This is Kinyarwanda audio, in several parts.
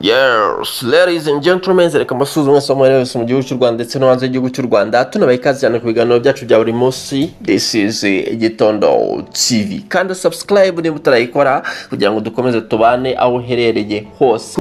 Yes, ladies and gentlemen, reka mbasuhuze mwese aho muri mu gihugu cy'u Rwanda ndetse no hanze y'igihugu cy'u Rwanda tunabaha ikaze cyane ku biganiro byacu bya buri munsi this is eh, Igitondo TV kandi subscribe niba utarayikora kugira ngo dukomeze tubane aho uherereye hose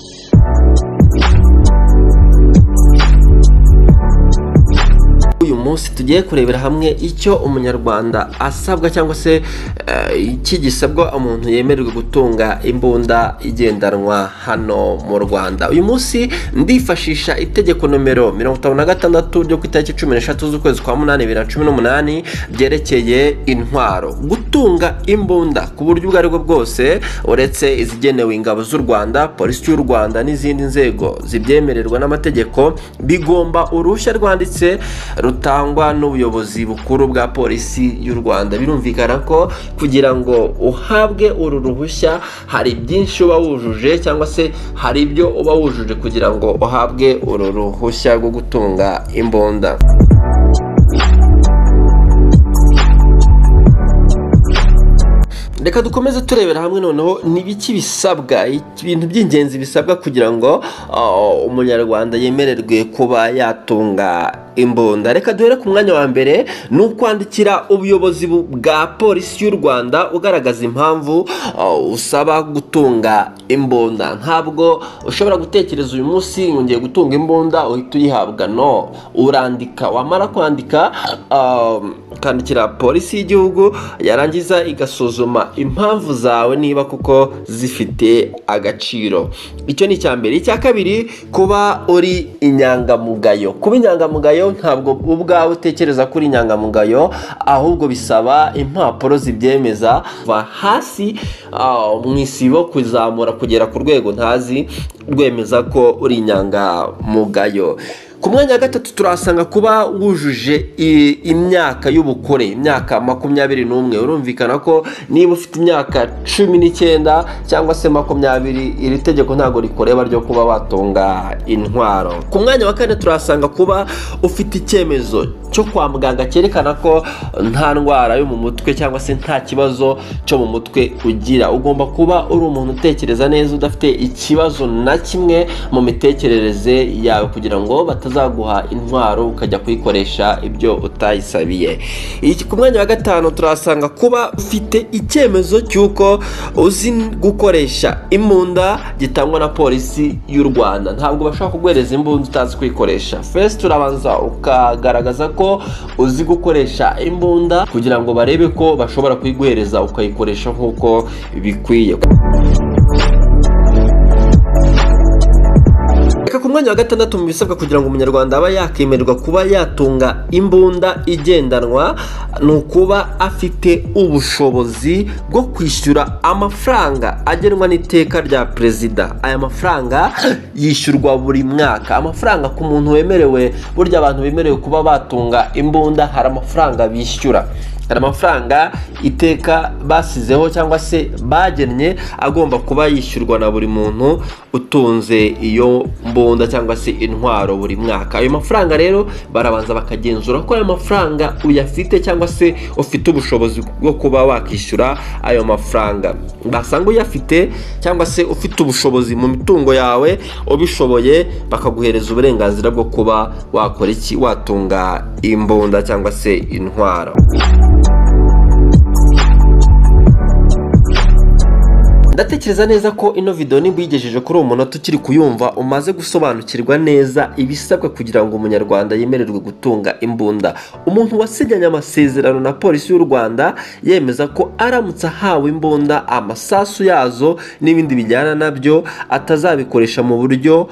uyu munsi tugiye kurebera hamwe icyo umunyarwanda asabwa cyangwa se eh, iki gisabwa umuntu yemererwa gutunga imbunda igendanwa hano mu Rwanda uyu munsi ndifashisha itegeko nomero mirongo itanu na gatandatu ryo ku itariki cumi n'eshatu z'ukwezi kwa munani bibiri na cumi n'umunani ryerekeye intwaro gutunga imbunda ku buryo ubwo ari bwo bwose uretse izigenewe ingabo z'u Rwanda polisi y'u Rwanda n'izindi nzego zibyemererwa n'amategeko bigomba uruhushya rwanditse rutangwa n'ubuyobozi bukuru bwa polisi y'u Rwanda birumvikana ko kugira ngo uhabwe uru ruhushya hari byinshi uba wujuje cyangwa se hari ibyo uba wujuje kugira ngo uhabwe uru ruhushya rwo gutunga imbunda reka dukomeze turebera hamwe noneho n'ibiki bisabwa ibintu by'ingenzi bisabwa kugira ngo uh, umunyarwanda yemererwe kuba yatunga imbunda reka duhere ku mwanya wa mbere ni ukwandikira ubuyobozi bu- bwa polisi y'u rwanda ugaragaza impamvu uh, usaba gutunga imbunda ntabwo ushobora gutekereza uyu munsi ngo ngiye gutunga imbunda uhita uyihabwa no urandika wamara kwandika um, ukandikira polisi y'igihugu yarangiza igasuzuma impamvu zawe niba kuko zifite agaciro icyo ni icya mbere icya kabiri kuba uri inyangamugayo kuba inyangamugayo ntabwo ubwawe utekereza ko uri inyangamugayo ahubwo bisaba impapuro zibyemeza kuva hasi ah, mu isibo kuzamura kugera ku rwego ntazi rwemeza ko uri inyangamugayo ku mwanya wa gatatu turahasanga kuba wujuje i- imyaka y'ubukure imyaka makumyabiri n'umwe urumvikana ko niba ufite imyaka cumi n'icyenda cyangwa se makumyabiri iri tegeko ntabwo rikureba ryo kuba watunga intwaro ku mwanya wa kane turahasanga kuba ufite icyemezo cyo kwa muganga cyerekana ko nta ndwara yo mu mutwe cyangwa se nta kibazo cyo mu mutwe ugira ugomba kuba uri umuntu utekereza neza udafite ikibazo na kimwe mu mitekerereze yawe kugira ngo batazaguha intwaro ukajya kuyikoresha ibyo utayisabiye Iki- ku mwanya wa gatanu turahasanga kuba ufite icyemezo cy'uko uzi gukoresha imbunda gitangwa na polisi y'u rwanda ntabwo bashobora kuguhereza imbunda utazi kuyikoresha first turabanza ukagaragaza ko uzi gukoresha imbunda kugira ngo barebe ko bashobora kuyiguhereza ukayikoresha nk'uko bikwiye Reka ku mwanya wa gatandatu mu bisabwa kugira ngo umunyarwanda aba yakemererwa kuba yatunga imbunda igendanwa ni ukuba afite ubushobozi bwo kwishyura amafaranga agenwa n'iteka rya perezida aya mafaranga yishyurwa buri mwaka amafaranga ku muntu wemerewe burya abantu bemerewe kuba batunga imbunda hari amafaranga bishyura hari amafaranga iteka basizeho cyangwa se bagennye agomba kuba yishyurwa na buri muntu utunze iyo mbunda cyangwa se intwaro buri mwaka ayo mafaranga rero barabanza bakagenzura ko ayo mafaranga uyafite cyangwa se ufite ubushobozi bwo kuba wakishyura ayo mafaranga basanga uyafite cyangwa se ufite ubushobozi mu mitungo yawe ubishoboye bakaguhereza uburenganzira bwo kuba wakora iki watunga imbunda cyangwa se intwaro ndatekereza neza ko ino video niba uyigejeje kuri uwo munota ukiri kuyumva umaze gusobanukirwa neza ibisabwa kugira ngo umunyarwanda yemererwe gutunga imbunda umuntu wasinyanye amasezerano na polisi y'u rwanda yemeza ko aramutse ahawe imbunda amasasu yazo n'ibindi bijyana nabyo atazabikoresha mu buryo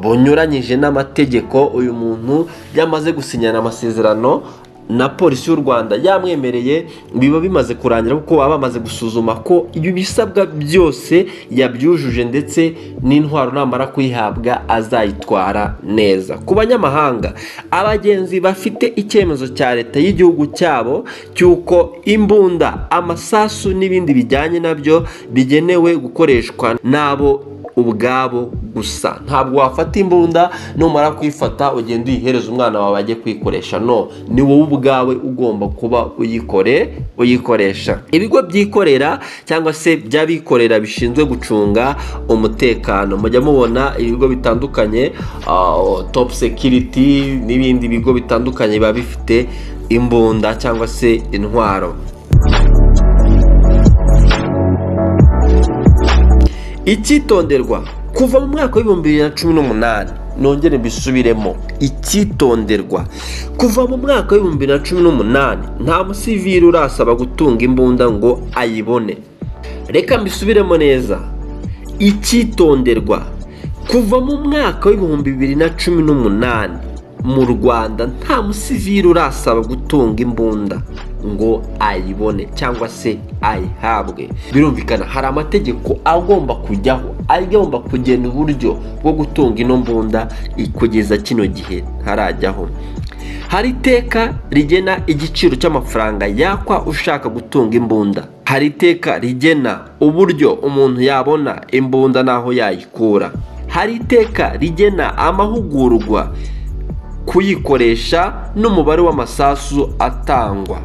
bunyuranyije n'amategeko uyu muntu yamaze gusinyana amasezerano na polisi y'u rwanda yamwemereye biba bimaze kurangira kuko baba bamaze gusuzuma ko ibisabwa byose yabyujuje ndetse n'intwaro namara kuyihabwa azayitwara neza ku banyamahanga abagenzi bafite icyemezo cya leta y'igihugu cyabo cy'uko imbunda amasasu n'ibindi bijyanye nabyo bigenewe gukoreshwa n'abo ubwabo gusa ntabwo wafata imbunda numara kuyifata ugenda uyihereza umwana wawe ajye kuyikoresha no ni wowe ubwawe ugomba kuba uyikore uyikoresha ibigo byikorera cyangwa se by'abikorera bishinzwe gucunga umutekano mujya mubona ibigo bitandukanye topu sekiriti n'ibindi bigo bitandukanye biba bifite imbunda cyangwa se intwaro icyitonderwa kuva mu mwaka w'ibihumbi bibiri na cumi n'umunani nongere mbisubiremo icyitonderwa kuva mu mwaka w'ibihumbi bibiri na cumi n'umunani nta musivili urasaba gutunga imbunda ngo ayibone reka mbisubiremo neza icyitonderwa kuva mu mwaka w'ibihumbi bibiri na cumi n'umunani mu rwanda nta musivili urasaba gutunga imbunda ngo ayibone cyangwa se ayihabwe birumvikana hari amategeko agomba kujyaho agomba kugena uburyo bwo gutunga ino mbunda kugeza kino gihe ntarajyaho hari iteka rigena igiciro cy'amafaranga yakwa ushaka gutunga imbunda hari iteka rigena uburyo umuntu yabona imbunda n'aho yayikura hari iteka rigena amahugurwa kuyikoresha n'umubare w'amasasu atangwa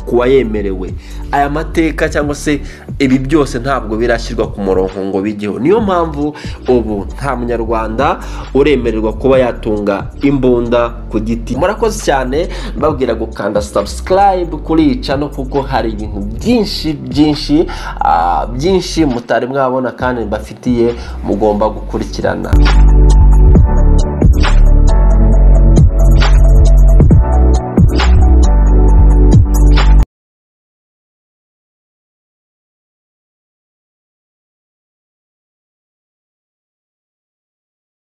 ku wayemerewe aya mateka cyangwa se ibi byose ntabwo birashyirwa ku murongo ngo bijyeho niyo mpamvu ubu nta munyarwanda uremererwa kuba yatunga imbunda ku giti murakoze cyane mbabwira gukanda sabusikarayibu kuri iyi cano kuko hari ibintu byinshi byinshi byinshi mutari mwabona kandi mbafitiye mugomba gukurikirana